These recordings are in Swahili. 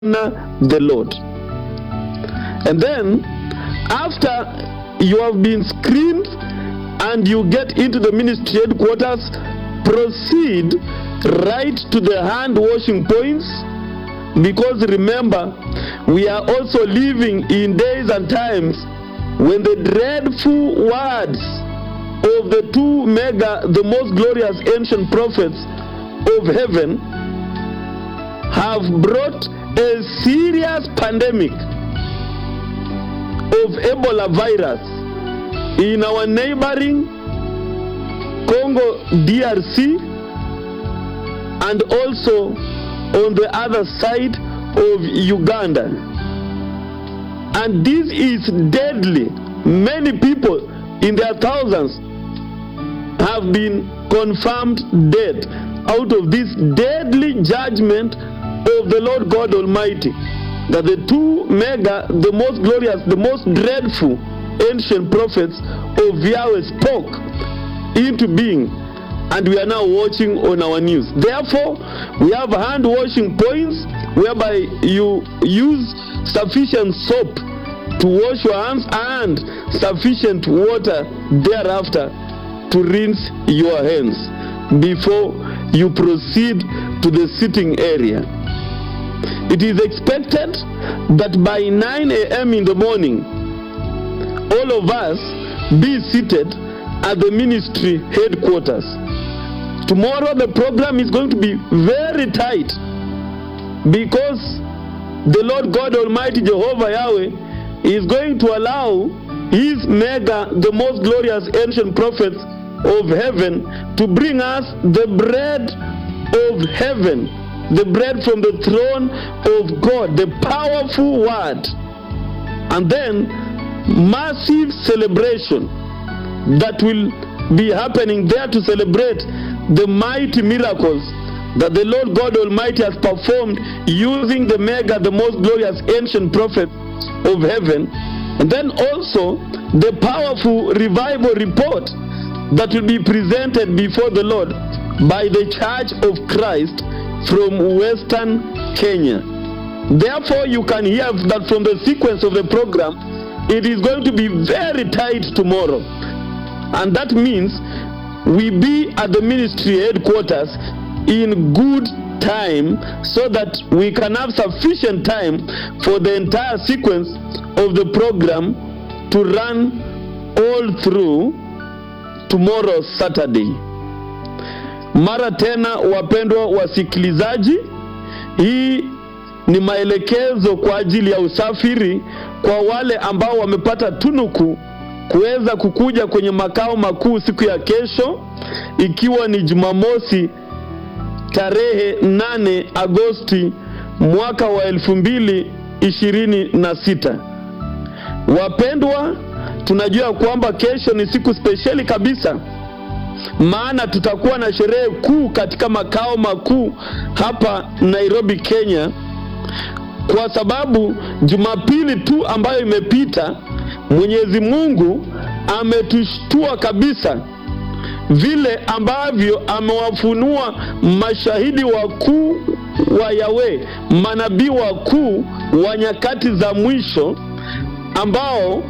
the Lord. And then, after you have been screened and you get into the ministry headquarters, proceed right to the hand washing points. Because remember, we are also living in days and times when the dreadful words of the two mega, the most glorious ancient prophets of heaven, have brought a serious pandemic of Ebola virus in our neighboring Congo DRC and also on the other side of Uganda. And this is deadly. Many people in their thousands have been confirmed dead out of this deadly judgment of the Lord God Almighty. That the two mega, the most glorious, the most dreadful ancient prophets of Yahweh spoke into being, and we are now watching on our news. Therefore, we have hand washing points whereby you use sufficient soap to wash your hands and sufficient water thereafter to rinse your hands before you proceed to the sitting area. It is expected that by 9 a.m. in the morning, all of us be seated at the ministry headquarters. Tomorrow, the program is going to be very tight because the Lord God Almighty Jehovah Yahweh is going to allow His mega, the most glorious ancient prophets of heaven, to bring us the bread of heaven, the bread from the throne of God, the powerful word. And then, massive celebration that will be happening there to celebrate the mighty miracles that the Lord God Almighty has performed using the mega, the most glorious ancient prophet of heaven. And then also the powerful revival report that will be presented before the Lord by the Church of Christ from Western Kenya. Therefore, you can hear that from the sequence of the program, it is going to be very tight tomorrow. And that means we be at the ministry headquarters in good time so that we can have sufficient time for the entire sequence of the program to run all through tomorrow Saturday. Mara tena, wapendwa wasikilizaji, hii ni maelekezo kwa ajili ya usafiri kwa wale ambao wamepata tunuku kuweza kukuja kwenye makao makuu siku ya kesho, ikiwa ni Jumamosi tarehe 8 Agosti mwaka wa elfu mbili ishirini na sita. Wapendwa, tunajua kwamba kesho ni siku spesheli kabisa, maana tutakuwa na sherehe kuu katika makao makuu hapa Nairobi, Kenya, kwa sababu Jumapili tu ambayo imepita Mwenyezi Mungu ametushtua kabisa vile ambavyo amewafunua mashahidi wakuu wa Yawe, manabii wakuu wa nyakati za mwisho ambao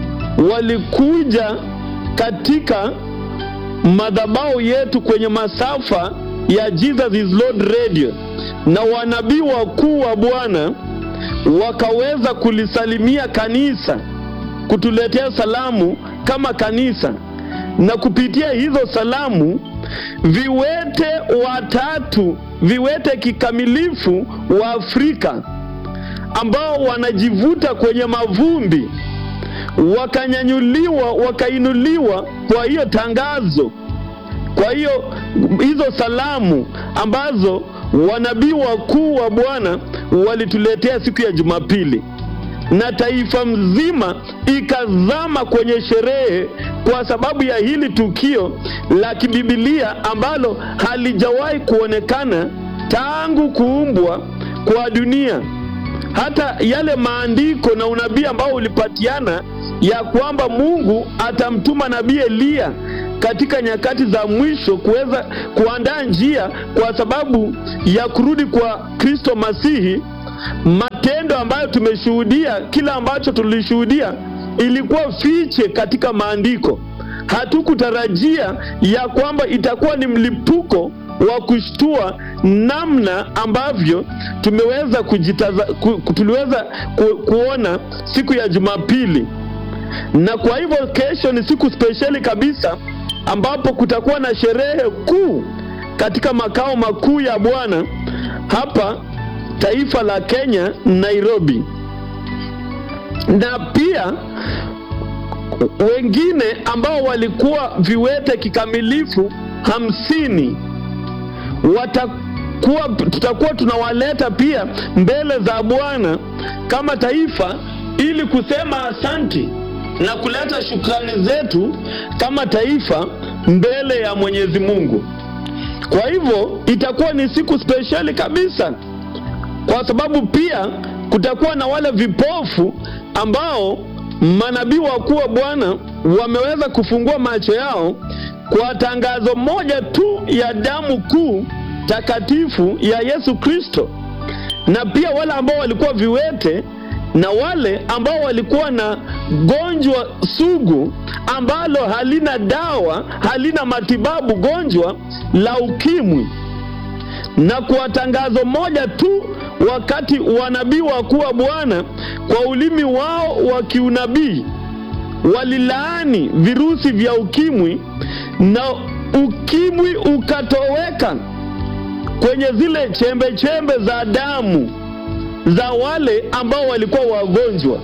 walikuja katika madhabahu yetu kwenye masafa ya Jesus is Lord Radio, na wanabii wakuu wa Bwana wakaweza kulisalimia kanisa, kutuletea salamu kama kanisa na kupitia hizo salamu viwete watatu, viwete kikamilifu wa Afrika ambao wanajivuta kwenye mavumbi wakanyanyuliwa, wakainuliwa kwa hiyo tangazo, kwa hiyo hizo salamu ambazo wanabii wakuu wa Bwana walituletea siku ya Jumapili na taifa mzima ikazama kwenye sherehe kwa sababu ya hili tukio la kibibilia ambalo halijawahi kuonekana tangu kuumbwa kwa dunia. Hata yale maandiko na unabii ambao ulipatiana ya kwamba Mungu atamtuma nabii Eliya katika nyakati za mwisho kuweza kuandaa njia kwa sababu ya kurudi kwa Kristo Masihi matendo ambayo tumeshuhudia, kila ambacho tulishuhudia ilikuwa fiche katika maandiko. Hatukutarajia ya kwamba itakuwa ni mlipuko wa kushtua namna ambavyo tumeweza kujitaza, ku, tuliweza ku, kuona siku ya Jumapili, na kwa hivyo kesho ni siku spesheli kabisa ambapo kutakuwa na sherehe kuu katika makao makuu ya Bwana hapa taifa la Kenya, Nairobi, na pia wengine ambao walikuwa viwete kikamilifu hamsini watakuwa, tutakuwa tunawaleta pia mbele za Bwana kama taifa ili kusema asanti na kuleta shukrani zetu kama taifa mbele ya Mwenyezi Mungu. Kwa hivyo itakuwa ni siku spesheli kabisa, kwa sababu pia kutakuwa na wale vipofu ambao manabii wakuu wa Bwana wameweza kufungua macho yao kwa tangazo moja tu ya damu kuu takatifu ya Yesu Kristo, na pia wale ambao walikuwa viwete na wale ambao walikuwa na gonjwa sugu ambalo halina dawa, halina matibabu, gonjwa la ukimwi. Na kwa tangazo moja tu, wakati wanabii wakuu wa Bwana kwa ulimi wao wa kiunabii walilaani virusi vya ukimwi na ukimwi ukatoweka kwenye zile chembe chembe za damu za wale ambao walikuwa wagonjwa.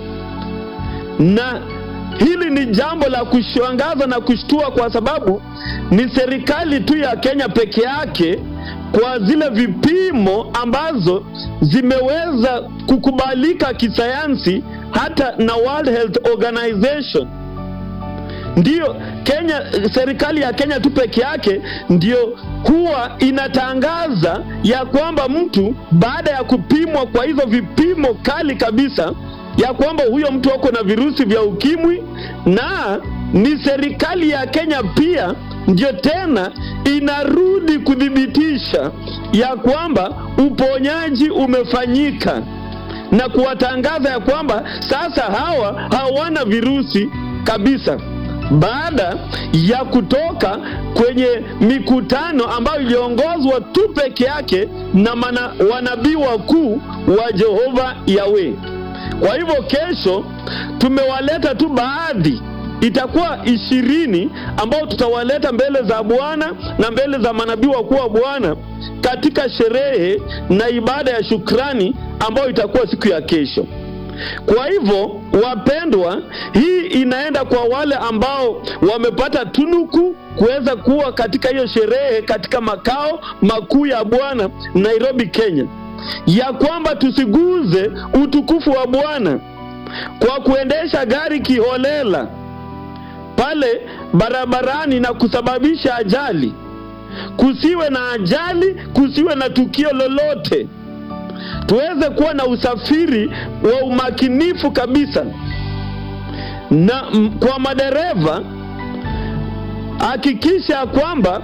Na hili ni jambo la kushangaza na kushtua, kwa sababu ni serikali tu ya Kenya peke yake kwa zile vipimo ambazo zimeweza kukubalika kisayansi hata na World Health Organization. Ndiyo Kenya, serikali ya Kenya tu peke yake ndio huwa inatangaza ya kwamba mtu baada ya kupimwa kwa hizo vipimo kali kabisa ya kwamba huyo mtu ako na virusi vya ukimwi, na ni serikali ya Kenya pia ndio tena inarudi kuthibitisha ya kwamba uponyaji umefanyika na kuwatangaza ya kwamba sasa hawa hawana virusi kabisa baada ya kutoka kwenye mikutano ambayo iliongozwa tu peke yake na mana, wanabii wakuu wa Jehova Yawe. Kwa hivyo kesho tumewaleta tu baadhi, itakuwa ishirini ambao tutawaleta mbele za Bwana na mbele za manabii wakuu wa Bwana katika sherehe na ibada ya shukrani ambayo itakuwa siku ya kesho. Kwa hivyo wapendwa, hii inaenda kwa wale ambao wamepata tunuku kuweza kuwa katika hiyo sherehe katika makao makuu ya Bwana Nairobi, Kenya, ya kwamba tusiguze utukufu wa Bwana kwa kuendesha gari kiholela pale barabarani na kusababisha ajali. Kusiwe na ajali, kusiwe na tukio lolote tuweze kuwa na usafiri wa umakinifu kabisa, na m, kwa madereva hakikisha kwamba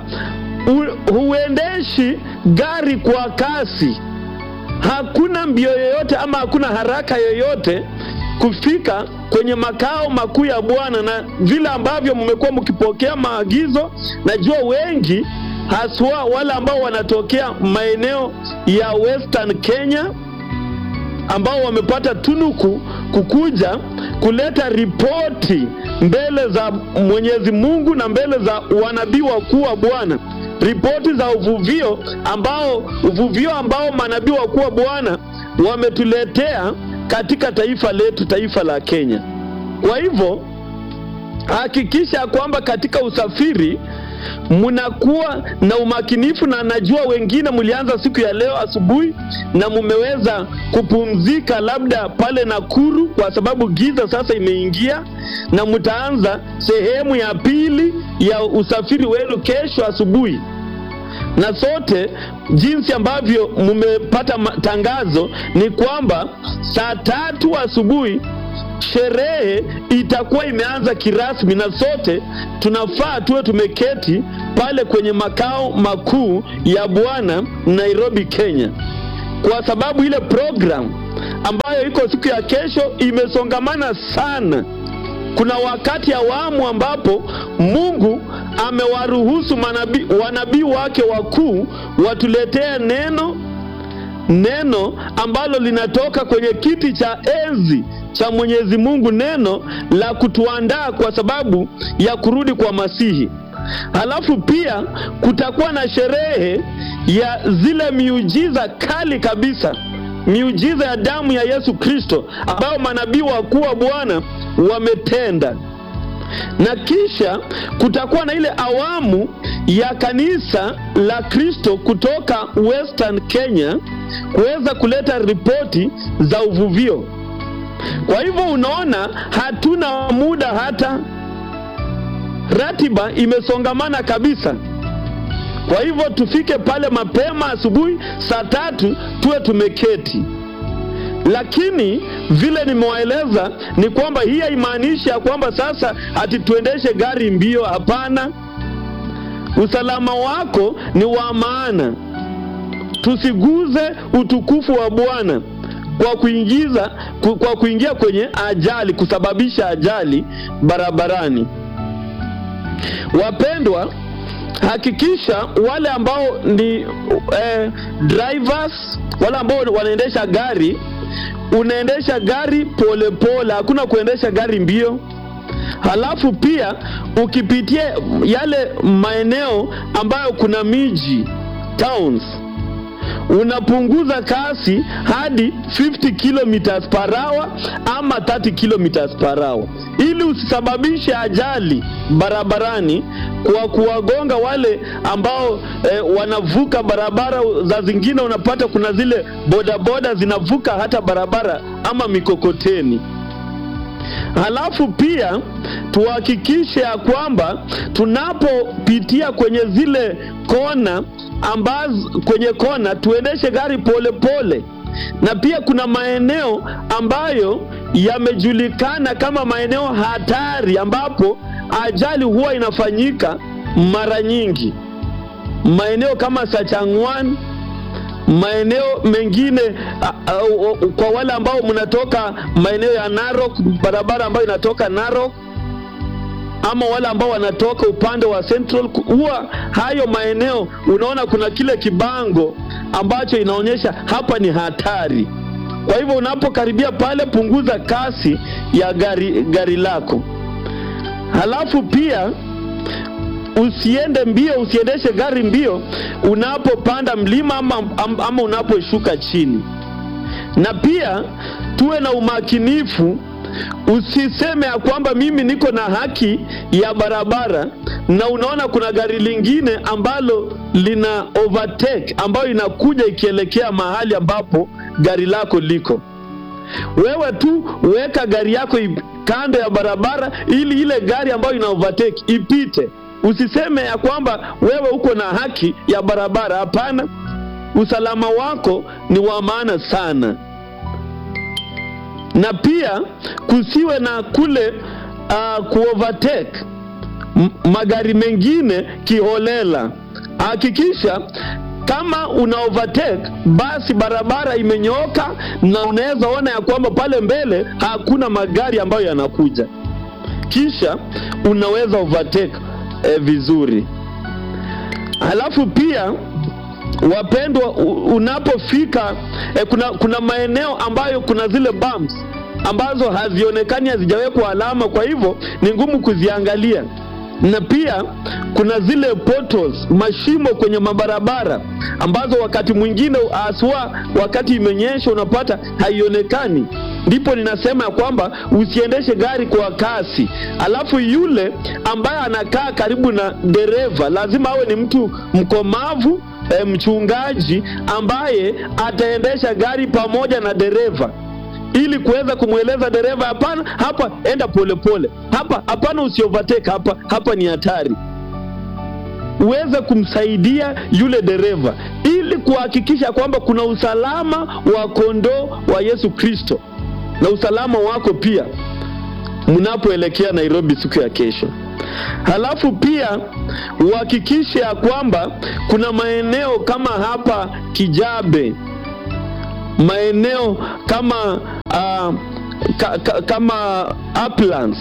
huendeshi gari kwa kasi. Hakuna mbio yoyote ama hakuna haraka yoyote kufika kwenye makao makuu ya Bwana, na vile ambavyo mmekuwa mkipokea maagizo, najua wengi haswa wale ambao wanatokea maeneo ya Western Kenya ambao wamepata tunuku kukuja kuleta ripoti mbele za Mwenyezi Mungu na mbele za wanabii wakuu wa Bwana, ripoti za uvuvio ambao uvuvio ambao manabii wakuu wa Bwana wametuletea katika taifa letu, taifa la Kenya. Kwa hivyo hakikisha kwamba katika usafiri mnakuwa na umakinifu, na najua wengine mlianza siku ya leo asubuhi na mumeweza kupumzika labda pale Nakuru, kwa sababu giza sasa imeingia, na mtaanza sehemu ya pili ya usafiri wenu kesho asubuhi. Na sote jinsi ambavyo mumepata tangazo ni kwamba saa tatu asubuhi sherehe itakuwa imeanza kirasmi, na sote tunafaa tuwe tumeketi pale kwenye makao makuu ya Bwana Nairobi, Kenya, kwa sababu ile program ambayo iko siku ya kesho imesongamana sana. Kuna wakati awamu ambapo Mungu amewaruhusu manabii, wanabii wake wakuu watuletee neno neno ambalo linatoka kwenye kiti cha enzi cha Mwenyezi Mungu, neno la kutuandaa kwa sababu ya kurudi kwa Masihi. Halafu pia kutakuwa na sherehe ya zile miujiza kali kabisa, miujiza ya damu ya Yesu Kristo ambayo manabii wakuu wa Bwana wametenda na kisha kutakuwa na ile awamu ya kanisa la Kristo kutoka Western Kenya kuweza kuleta ripoti za uvuvio. Kwa hivyo unaona, hatuna muda hata, ratiba imesongamana kabisa. Kwa hivyo tufike pale mapema asubuhi saa tatu tuwe tumeketi lakini vile nimewaeleza ni kwamba hii haimaanishi ya kwamba sasa ati tuendeshe gari mbio. Hapana, usalama wako ni wa maana. Tusiguze utukufu wa Bwana kwa kuingiza kwa kuingia kwenye ajali, kusababisha ajali barabarani. Wapendwa, hakikisha wale ambao ni eh, drivers wale ambao wanaendesha gari unaendesha gari polepole, hakuna kuendesha gari mbio. Halafu pia ukipitia yale maeneo ambayo kuna miji towns, unapunguza kasi hadi 50 kilometers per hour ama 30 kilometers per hour, ili usisababishe ajali barabarani kwa kuwagonga wale ambao eh, wanavuka barabara. Za zingine unapata kuna zile bodaboda zinavuka hata barabara ama mikokoteni. Halafu pia tuhakikishe ya kwamba tunapopitia kwenye zile kona ambazo, kwenye kona tuendeshe gari polepole pole. Na pia kuna maeneo ambayo yamejulikana kama maeneo hatari ambapo ajali huwa inafanyika mara nyingi, maeneo kama Sachangwan, maeneo mengine a, a, a, kwa wale ambao mnatoka maeneo ya Narok, barabara ambayo inatoka Narok ama wale ambao wanatoka upande wa Central, huwa hayo maeneo unaona kuna kile kibango ambacho inaonyesha hapa ni hatari. Kwa hivyo unapokaribia pale, punguza kasi ya gari, gari lako. Halafu pia usiende mbio, usiendeshe gari mbio unapopanda mlima ama, ama unaposhuka chini. Na pia tuwe na umakinifu, usiseme ya kwamba mimi niko na haki ya barabara na unaona kuna gari lingine ambalo lina overtake ambayo inakuja ikielekea mahali ambapo gari lako liko. Wewe tu weka gari yako kando ya barabara ili ile gari ambayo ina overtake ipite. Usiseme ya kwamba wewe uko na haki ya barabara. Hapana, usalama wako ni wa maana sana, na pia kusiwe na kule uh, kuovertake magari mengine kiholela. Hakikisha kama una overtake basi barabara imenyooka na unaweza ona ya kwamba pale mbele hakuna magari ambayo yanakuja, kisha unaweza overtake eh, vizuri. Halafu pia wapendwa, unapofika eh, kuna, kuna maeneo ambayo kuna zile bumps ambazo hazionekani, hazijawekwa alama, kwa hivyo ni ngumu kuziangalia na pia kuna zile potholes, mashimo kwenye mabarabara ambazo wakati mwingine haswa wakati imenyesha unapata haionekani. Ndipo ninasema ya kwamba usiendeshe gari kwa kasi. Alafu yule ambaye anakaa karibu na dereva lazima awe ni mtu mkomavu, e, mchungaji ambaye ataendesha gari pamoja na dereva ili kuweza kumweleza dereva, hapana, hapa enda polepole, hapa hapana, usiovertake hapa, hapa ni hatari. Uweze kumsaidia yule dereva ili kuhakikisha kwamba kuna usalama wa kondoo wa Yesu Kristo na usalama wako pia mnapoelekea Nairobi siku ya kesho. Halafu pia uhakikishe ya kwamba kuna maeneo kama hapa Kijabe maeneo kama uh, ka, ka, kama uplands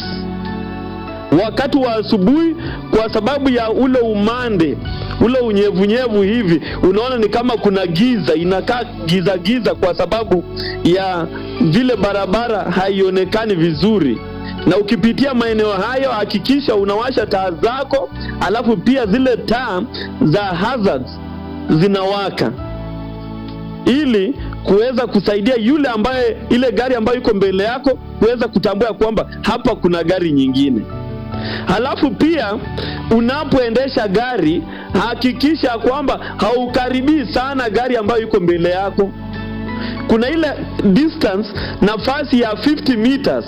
wakati wa asubuhi, kwa sababu ya ule umande ule unyevunyevu hivi, unaona ni kama kuna giza, inakaa giza giza, kwa sababu ya vile barabara haionekani vizuri. Na ukipitia maeneo hayo, hakikisha unawasha taa zako, alafu pia zile taa za hazards zinawaka ili kuweza kusaidia yule ambaye ile gari ambayo iko mbele yako kuweza kutambua kwamba hapa kuna gari nyingine. Halafu pia unapoendesha gari hakikisha kwamba haukaribii sana gari ambayo iko mbele yako. Kuna ile distance, nafasi ya 50 meters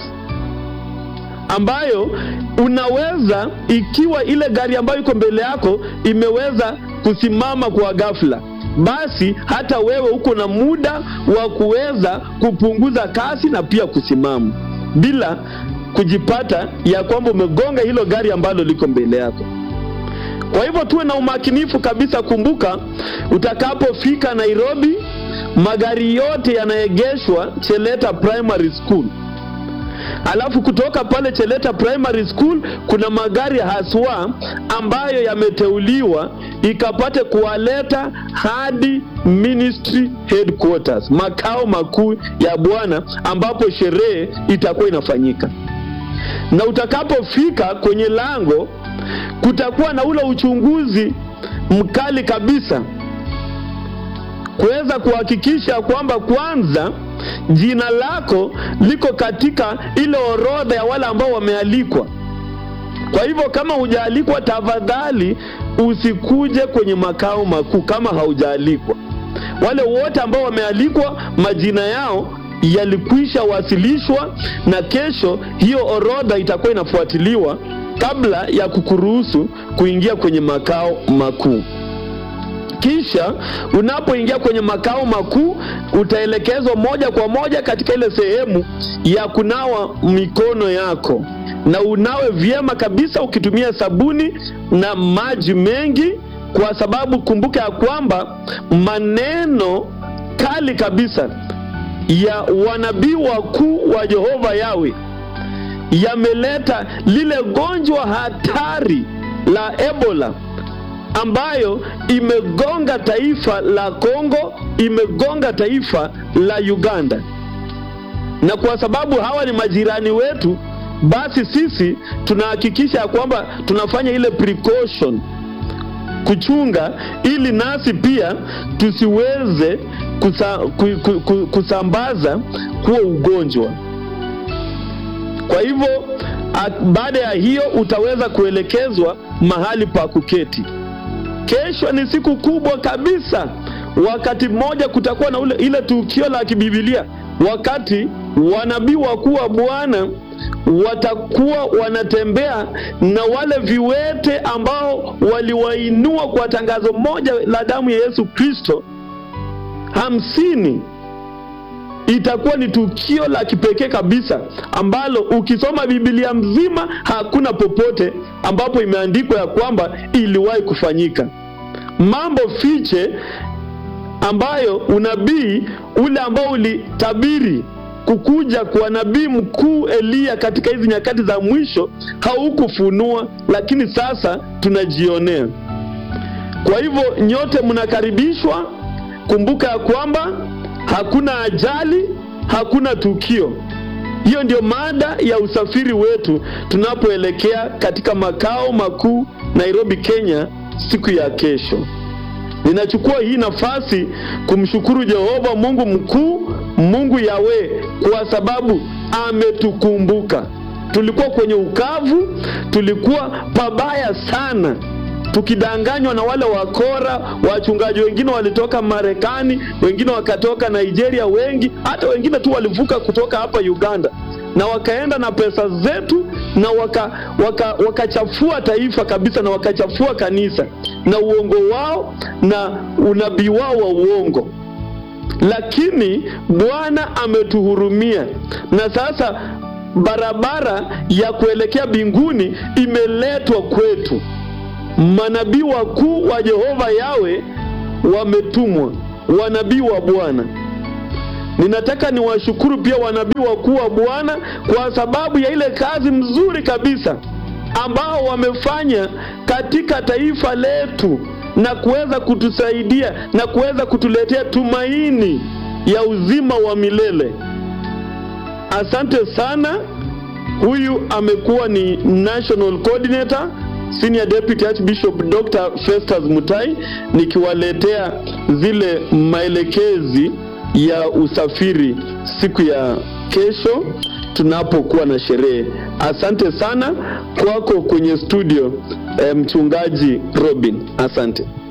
ambayo unaweza, ikiwa ile gari ambayo iko mbele yako imeweza kusimama kwa ghafla, basi hata wewe uko na muda wa kuweza kupunguza kasi na pia kusimama bila kujipata ya kwamba umegonga hilo gari ambalo liko mbele yako. Kwa hivyo tuwe na umakinifu kabisa. Kumbuka, utakapofika Nairobi, magari yote yanaegeshwa Cheleta Primary School. Alafu kutoka pale Cheleta Primary School kuna magari haswa ambayo yameteuliwa ikapate kuwaleta hadi ministry headquarters, makao makuu ya Bwana ambapo sherehe itakuwa inafanyika. Na utakapofika kwenye lango kutakuwa na ule uchunguzi mkali kabisa kuweza kuhakikisha kwamba kwanza jina lako liko katika ile orodha ya wale ambao wamealikwa. Kwa hivyo kama hujaalikwa, tafadhali usikuje kwenye makao makuu kama haujaalikwa. Wale wote ambao wamealikwa, majina yao yalikwisha wasilishwa, na kesho hiyo orodha itakuwa inafuatiliwa kabla ya kukuruhusu kuingia kwenye makao makuu. Kisha unapoingia kwenye makao makuu utaelekezwa moja kwa moja katika ile sehemu ya kunawa mikono yako, na unawe vyema kabisa ukitumia sabuni na maji mengi, kwa sababu kumbuka ya kwamba maneno kali kabisa ya wanabii wakuu wa Jehova Yawe yameleta lile gonjwa hatari la Ebola ambayo imegonga taifa la Kongo, imegonga taifa la Uganda. Na kwa sababu hawa ni majirani wetu, basi sisi tunahakikisha ya kwamba tunafanya ile precaution kuchunga, ili nasi pia tusiweze kusa, ku, ku, ku, kusambaza huo ugonjwa. Kwa hivyo baada ya hiyo utaweza kuelekezwa mahali pa kuketi. Kesho ni siku kubwa kabisa. Wakati mmoja kutakuwa na ule, ile tukio la kibibilia, wakati wanabii wakuu wa Bwana watakuwa wanatembea na wale viwete ambao waliwainua kwa tangazo moja la damu ya Yesu Kristo hamsini. Itakuwa ni tukio la kipekee kabisa ambalo ukisoma Biblia mzima hakuna popote ambapo imeandikwa ya kwamba iliwahi kufanyika. Mambo fiche ambayo unabii ule ambao ulitabiri kukuja kwa nabii mkuu Eliya katika hizi nyakati za mwisho haukufunua, lakini sasa tunajionea. Kwa hivyo nyote mnakaribishwa. Kumbuka ya kwamba hakuna ajali, hakuna tukio. Hiyo ndio mada ya usafiri wetu tunapoelekea katika makao makuu Nairobi, Kenya siku ya kesho. Ninachukua hii nafasi kumshukuru Jehova Mungu mkuu, Mungu Yawe, kwa sababu ametukumbuka. Tulikuwa kwenye ukavu, tulikuwa pabaya sana tukidanganywa na wale wakora. Wachungaji wengine walitoka Marekani, wengine wakatoka Nigeria, wengi hata wengine tu walivuka kutoka hapa Uganda na wakaenda na pesa zetu na wakachafua waka, waka taifa kabisa na wakachafua kanisa na uongo wao na unabii wao wa uongo. Lakini Bwana ametuhurumia na sasa barabara ya kuelekea mbinguni imeletwa kwetu. Manabii wakuu wa Jehova Yawe wametumwa, wanabii wa Bwana. ninataka niwashukuru pia wanabii wakuu wa Bwana kwa sababu ya ile kazi mzuri kabisa ambao wamefanya katika taifa letu na kuweza kutusaidia na kuweza kutuletea tumaini ya uzima wa milele. Asante sana. Huyu amekuwa ni National Coordinator Senior Deputy Archbishop Dr. Festus Mutai nikiwaletea zile maelekezi ya usafiri siku ya kesho tunapokuwa na sherehe. Asante sana kwako kwenye studio, eh, mchungaji Robin. Asante.